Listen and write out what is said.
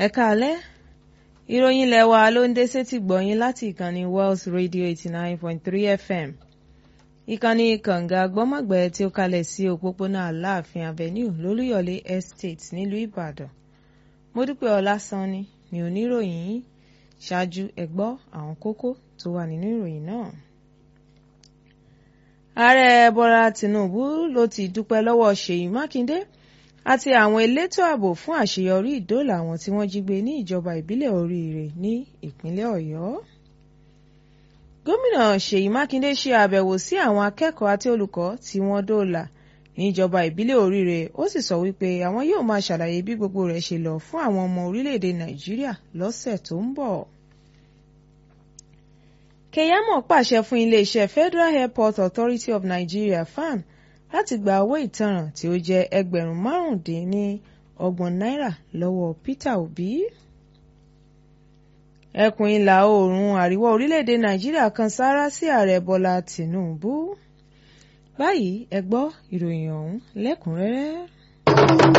ẹ káalẹ́ ìròyìn ilẹ̀ wa ló ń dé sétí gbọ̀yìn láti ìkànnì Wells Radio eighty nine point three FM ìkànnì kànga gbọ́mọ̀gbẹ́ tí ó kalẹ̀ sí òpópónà Aláàfin Avenue lólúyọ̀lé Estate nílùú Ìbàdàn Módúpẹ́ Ọlásánní ni oníròyìn yìí ṣáájú ẹ gbọ́ àwọn kókó tó wà nínú ìròyìn náà. Ààrẹ Bọ́lá Tinubu ló ti dúpẹ́ lọ́wọ́ Ṣèyí Mákindé àti àwọn elétò ààbò fún àṣeyọrí ìdóòlà àwọn tí wọ́n jí gbé ní ìjọba ìbílẹ̀ Oríire ní ìpínlẹ̀ Ọ̀yọ́. Gómìnà Ṣèyí Mákindé ṣe àbẹ̀wò sí àwọn akẹ́kọ̀ọ́ àti olùkọ́ tí wọ́n dóòlà níjọba ìbílẹ̀ Oríire ó sì sọ wípé àwọn yóò máa ṣàlàyé bí gbogbo rẹ̀ ṣe lọ fún àwọn ọmọ orílẹ̀-èdè Nàìjíríà lọ́sẹ̀ tó ń bọ̀. Keyamo pàṣẹ fún iléeṣẹ́ Federal Airport Authority of Nigeria FAN láti gba owó ìtanràn tí ó jẹ́ ẹgbẹ̀rún márùndínlọ́gbọ̀n náírà lọ́wọ́ Peter Obi. Ẹkùn ìlà oòrùn àríwá orílẹ̀-èdè Nàìjíríà kan sáárá sí ààrẹ Bọ́lá Tinubu. Báyìí ẹ gbọ́ ìròyìn ọ̀hún lẹ́kùnrẹ́rẹ́.